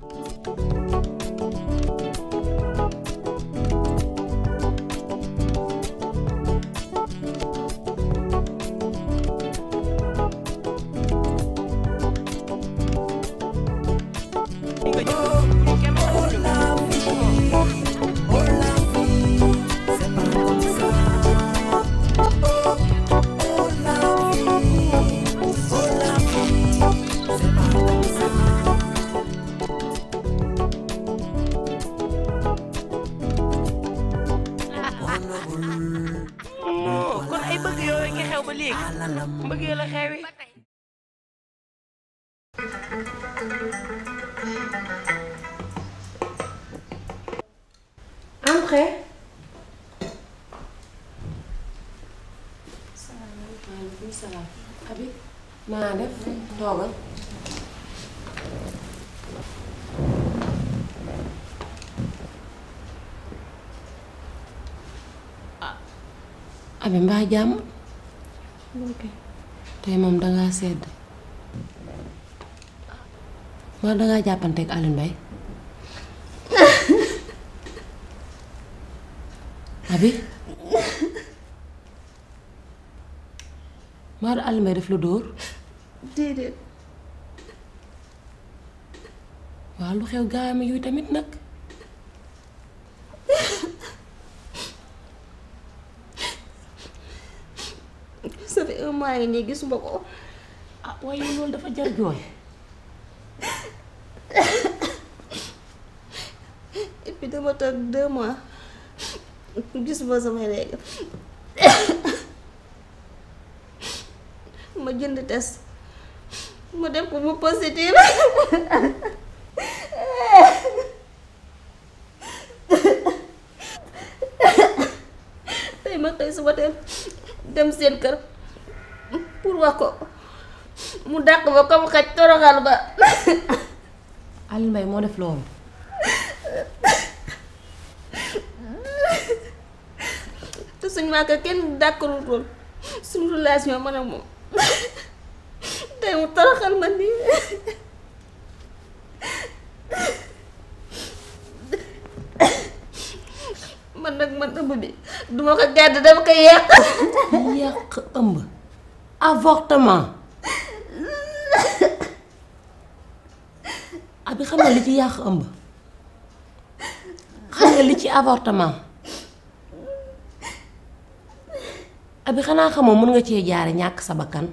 kon ay bëgg yooyu nga xew ba léegi bëggee la xewi Entrez. Maaleykum salaam. Abi naa def toogal. Abi mbaa jàmm. tey moom dangaa sedd. maa dangaa jàppanteeg Alioune Mbaye. Abi maa du Alioune Mbaye def la dóor. déedéet waaw lu xew gaayam yooyu tamit nag. ça fait un mois ngi nii gisuma ko ah waaye loolu dafa jar jooy. et puis dama toog deux mois gisuma samay règle ma jënd test ma def ko mu positif tey ma xëy suba teel dem seen kër pour wax ko mu dàq ba comme xaj toroxal ba Alioune Mbaye moo def loolu. te suñ waa kër kenn dàkkarul woon suñu relation man ak moom tey mu toroxal ma nii man nag man ëmb bi duma ko gàdd dama koy yàq yàq ëmb. avortement. abi xam nga li ci yàq ëmb. xam nga li ci avortement. abi xanaa xamoo mën nga cee jaare ñàkk sa bakkan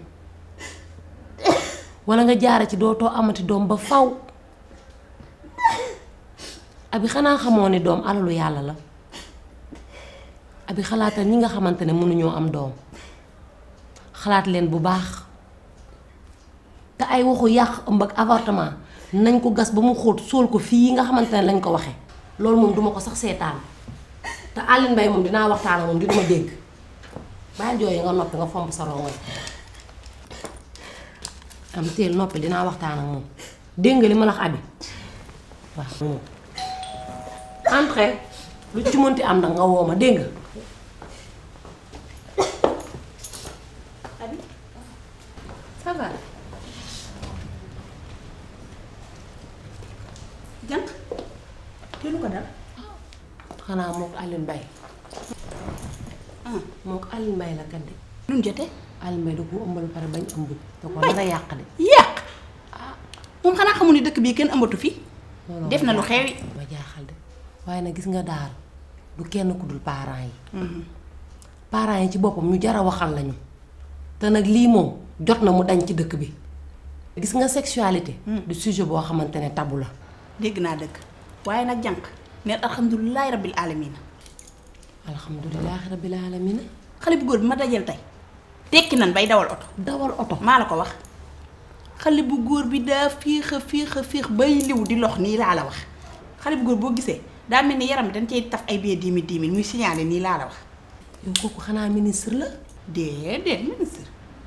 wala nga jaare ci dootoo amati doom ba faw abi xanaa xamoo ni doom alalu yàlla la abi xalaatal ñi nga xamante ne mënuñoo am doom xalaat leen bu baax te ay waxu yàq ëmb ak avortement nañ ko gas ba mu xóot sóol ko fii nga xamante ne lañ ko waxee loolu moom duma ko sax seetaan te Alioune Mbaye moom dinaa waxtaan ak moom di duma dégg bàyyi jooy nga noppi nga fomp sa rongoñ am teel noppi dinaa waxtaan ak moom dégg nga li ma la wax abi waaw moom entre lu ci mënti am nag nga woo ma dégg nga ça va jànq te lu ko dal xanaa moo ko Alioune Mbaye ah moo ko Alioune Mbaye la kat de lu mu jotee Alioune Mbaye da ko ëmbal pare bañ ëmb da ko nar a yàq de yàq moom xanaa xamul ni dëkk bii kenn ëmbatu fi looloo def ma na lu jaaxal. xewi ma jaaxal de waaye nag gis nga daal du kenn ku dul parents yi parents yi ci boppam ñu jar a waxal lañu te nag lii moom jot na mu dañ ci dëkk bi gis nga sexualité du sujet boo xamante ne tabu la dégg naa dëgg waaye nag jànq neen alhamdulilahi rabbil alamina alhamdulilahi rabbil alamina xale bu góor bi ma dajal tey tekki nan bay dawal oto dawal oto maa la ko wax xale bu góor bi daa fiix a fiix a fiix bay liw di lox nii laa la wax xale bu góor boo gisee daa mel ni yaram bi dañ cey taf ay bee dix mille dix mille muy signalé nii laa la wax yow kooku xanaa ministre la déedéet ministre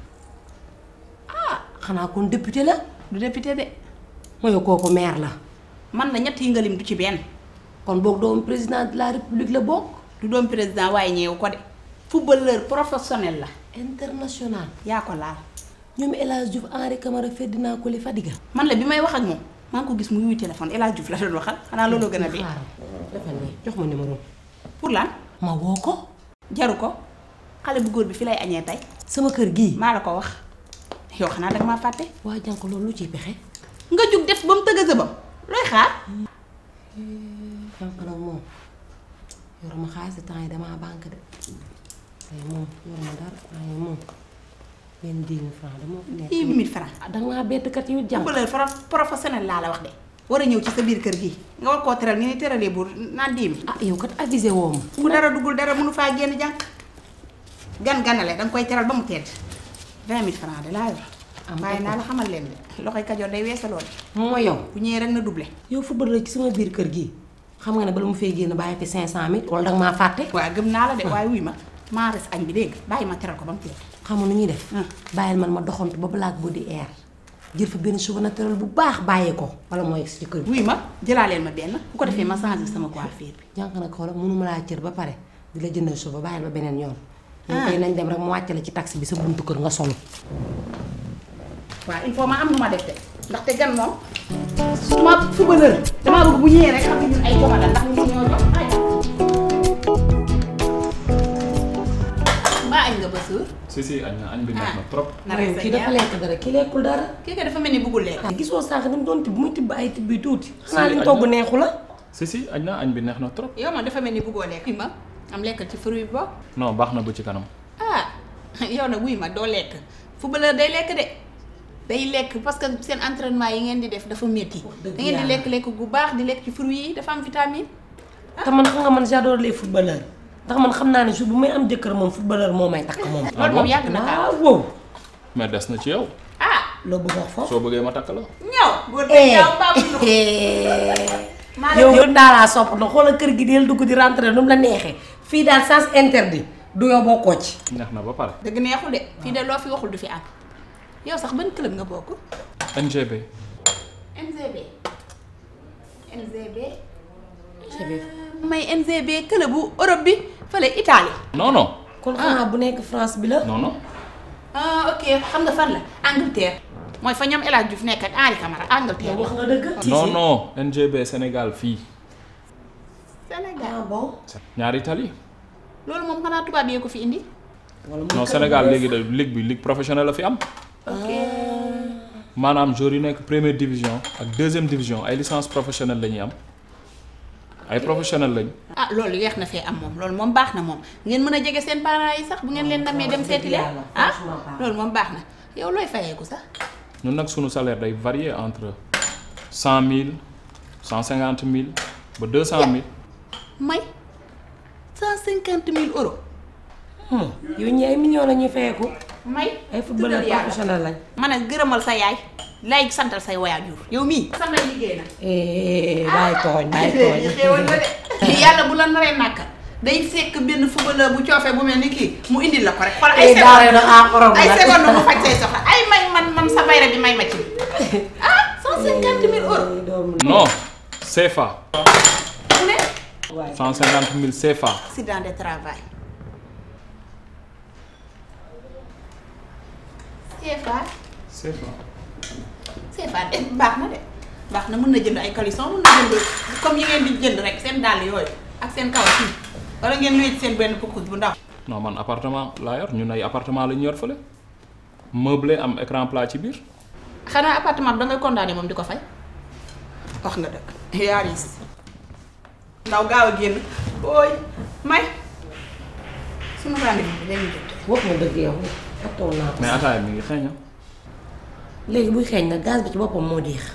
xanaa kon député la du député de mooy kooku maire la man la ñett yi nga lim du ci benn kon boog doomu président de la république la bokk du doon président waaye ñeewu ko de footballeur professionnel la international yaa ko laal ñoom El Hadj Diouf Henri Camara Ferdinand Coly Fadiga man la bi may wax ak moom maa ngi ko gis mu yuy téléphone El Hadj Diouf la doon waxal xanaa looloo gën a dee. xaaral defal nii jox ma numéro pour lan ma woo ko jaru ko xale bu góor bi fi lay añee tey sama kër gii maa la ko wax yow xanaa danga maa fàtte. waa jànk loolu lu ciy pexe nga jug def ba mu tëgg a sëbam looy xaar. jànk nag moom yoruma xaalis temps yi damaa banque de tey moom yoruma dara temps yi moom benn dix mille francs dama ko nekk dix mille francs. ah danga maa bett kat yow jànk footballeur pro- professionnel laa la wax de. war a ñëw ci sa biir kër gi nga war koo teral ni ni teralee buur naan dix mille. ah yow kat avisé woo ma fu dara duggul dara mënu faa génn jànq. gan ganale danga koy teral ba mu tedd vingt mille francs de laa yor. am waaye ko. naa la xamal leen de loxoy kajoor day weesaloo de. moo yow bu ñëwee rek na doublé. yow football la ci sama biir kër gii xam nga ne bala mu fay génn bàyyi fi cinq cent mille wala danga maa fàtte waaw gëm naa la de waaye wuy ma maa res añ bi dégg nga bàyyi ma teral ko ba mu tedd. xam nga nu ñuy def Ah. bàyyil man ma doxantu ba black body air jël fa benn cheveux naturel bu baax bàyyee ko wala mooy ci kër gi wuy ma jëlaaleel ma benn bu ko defee ma changé sama coiffure bi. jànk nag xoola mënuma laa cër ba pare di la jëndal cheveux bàyyil ba beneen yoon ñun Ah. koy nañ dem rek mu wàcce la ci taxi bi sa buntu kër nga solo waaw il faut ma am nu ma def de ndaxte gan moom su ma footballeur damaa bëgg bu ñëwee rek xam ne ñun ay joma la ndax ñun ñoo jox ay mbaa añ nga ba suur si si añ na añ bi neex na trop. na rek sa kii dafa ñaar lekk dara kii lekkul dara kii ko dafa mel ni bëggul lekk gisoo sànq ni mu doon tibb muy tibb ay tibb yu tuuti xanaa Si, li mu añ togg na. neexu la si si añ na añ bi neex na trop. yow moom dafa mel ni bëggoo lekk wuy ma am lekkal ci fruit bi bokk non baax na ba ci kanam. ah yow nag wuy ma doo lekk footballeur day lekk de day lekk parce que seen entraînement yi ngeen di def dafa métti da dëgg ngeen di yàlla. lekk lekk gu baax di lekk ci fruit yi dafa am vitamine te man xam nga man j'adore les footballeurs ndax man xam naa ne jour bu may am jëkkër moom footballeur moo may takk moom loolu moom yàgg na kaa waaw wow mais des na ci yow. ah loo bëgg wax foofu soo bëggee ma takk la. ñëw góor gi ñëw mbaa bu maa yow yow ndaalaa sopp na xoolal kër gi del dugg di rentrer nu mu la neexee fii daal sens interdit du yow bokkoo ci neex na ba pare. dëgg neexul de fii de loo fi waxul du fi am yow sax ban club nga bokk NGB. NGB NGB may NGB club bu Europe bi fële Italie non non kon xanaa bu nekk France bi la non non. ah ok xam nga fan la Angleterre mooy fa ñoom El Hadj Diouf nekk ak Henri Camara Angleterre wax nga dëgg non non NGB Sénégal fii. Sénégal ah bon ñaari tali. loolu moom xanaa tubaab yee ko fi indi wala muy non kër Sénégal bu léegi de ligue bi ligue professionnelle la fi am. ok maanaam joueurs yu nekk première division ak deuxième division ay licence professionnelle la ñuy am. ay professionnel lañ. ah loolu yeex na fee am moom loolu moom baax na moom ngeen mën a jege seen parents yi sax bu ngeen leen namee dem seeti leen yàlla, ah franchement baax na. loolu moom baax na yow looy fayeeku sax ñun nag sunu salaire day varier entre cent mille cent cinquante mille ba deux cent mille. may cent cinquante mille euros Hmm, yow ñi ay millions la ñuy fayeeku may ay footballeur tuddal yàlla. professionnel lañ ma ne gërëmal sa yaay lay santal say waajur yow mii sama liggéey na eh bàyyi tooñ bàyyi tooñ xéewal na de yàlla bu la naree nàkk day fekk benn footballeur bu coofee bu mel ni kii mu indil la ko rek xool ay Eh, daara na ah, xorom seconde ay nag. seconde mu faj say soxla ay may man man sa bayra bi may ma ci ah cent cinquante mille euros non CFA mu ne cent cinquante mille CFA. accident de travail CFA CFA. CFA de baax na de baax na mën na jënd ay caleçon mën na jënd comme yi ngeen di jënd rek seen dàll yooyu ak seen kawas yi wala ngeen luy seen benn pukkus bu ndaw non man appartement laa yor ñun ay appartement la ñu yor fële meublé am écran plat ci biir. xanaa appartement bi da ngay condamné moom di ko fay wax nga dëgg yaa riis ndaw gaaw a génn ooy may sunu rendez-vous bi dañuy jot wax nga dëgg yow fàttewoon naa ko mais ataaya mi ngi xeeñ ah. léegi buy xeeñ nag gaz bi ci boppam moo diix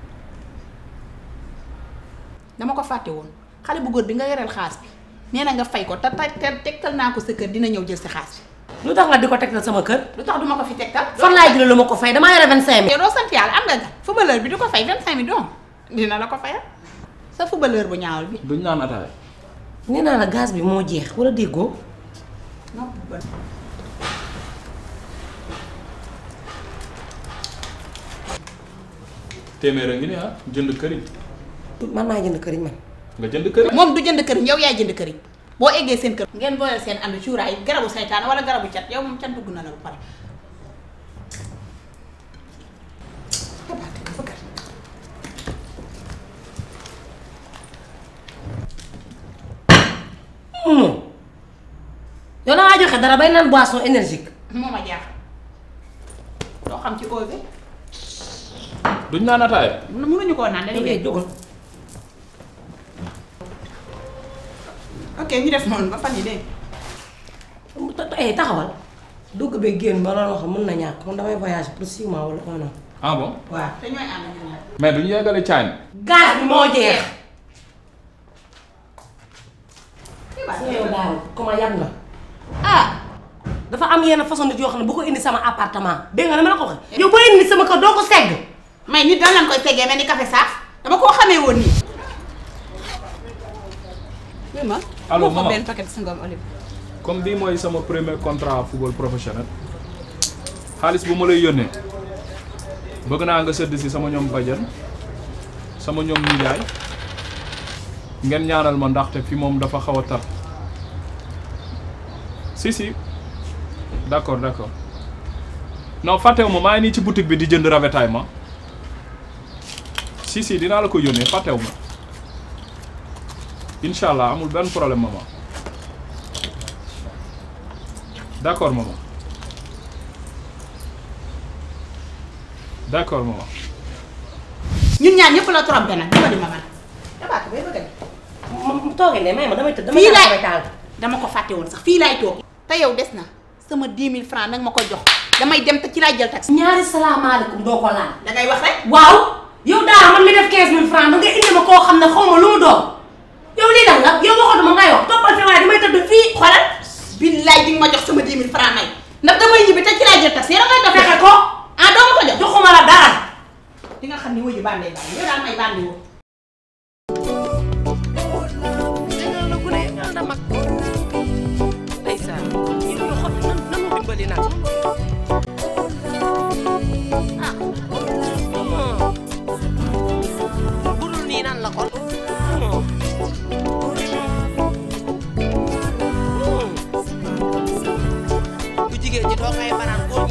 dama ko fàtte woon xale bu góor bi nga yoreel xaas bi nee na nga fay ko te te tegtal naa ko sa kër dina ñëw jël si xaas bi lu tax nga di ko tegtal sama kër lu tax duma ko fi tegtal fan laay jëlee lu ma ko fay damaa yore vingt cinq mille yow doo sant yàlla am nga gan footballeur bi du ko fay vingt cinq mille doom dina la ko fayal sa footballeur bu ñaawal bi duñ naan ataaya. nee naa la gaz bi moo jeex wala déggoo non téeméer a ngi ni ah jënd këriñ man naa jënd këriñ man nga jënd këriñ. moom du jënd këriñ yow yaay jënd këriñ boo eggee seen kër ngeen booleel seen ànd cuuraay garabu saytaan wala garabu cat yow moom cat dugg na la ba pare moom yow da ngaa joxe dara bay naan boisson énergique moo ma jaaxal doo xam ci osé duñ naan ataaya mënuñu koo naan dañuy yow dee jógal ok ñu def noonu ba fan yi dégg ta- ta- eh taxawal dugg bee génn ba doon wax mën na ñàkk man damay voyage pour six mois wala un an ah bon waaw te ñooy ànd ñu ñaar mais duñu yeggale caañ gaz bi moo jeex xibaar yow daal comment yab na ah dafa am yenn façon nit yoo xam ne bu ko indi sama appartement dégg nga ne ma la ko waxee yow boo indi sama kër doo ko segg may nit daan lañ koy tegee mel ni café saaf dama koo xamee woon nii oui ma Allô, moo fa maman. benn paquet sangam olive comme bii mooy sama premier contrat football professionnel xaalis bu ma lay yónnee bëgg naa nga sëdd si sama ñoom bajan sama ñoom nijaay ngeen ñaanal ma ndaxte fi moom dafa xaw a tar si si d'accord d'accord non fàttewu ma maa ngi nii ci boutique bi di jënd ravitaillement si si dinaa la ko yónnee fàttewu ma incha allah amul benn problème maman d'accord maman d'accord maman ñun ñaar ñëpp la trompé nag dama di ma man dabaat bay bëgg a mu toogee ne may ma damay tëdd damay fii tànn laay tànk dama ko fàtte woon sax fii laay toog te yow des na sama 10 000 francs nag ma ko jox damay dem te ci laay jël taxi ñaari salaamaaleykum doo ko laal dangay wax rek waaw yow daal man mi def 15000 francs da nga indi ma koo xam ne xaw ma lu mu doon yow lii lan la yow waxatuma ngay wax toppal fi waaye damay tëdd fii xoolal billaay di nga ma jox sama 10 000 francs may ndax damay ñibbi te ci laay jël taxi yow dangay def fexe ko ah doo ma ko jox joxuma la dara di nga xam ni wuyu bàndee bànd yow daal may bàndi woo dañoo la gune ñoo la mag ndeysaan ñu ñu xam nan nanu dimbali nag ah budul nii nan la kon bu jigéen ñi doo ngay manaan góor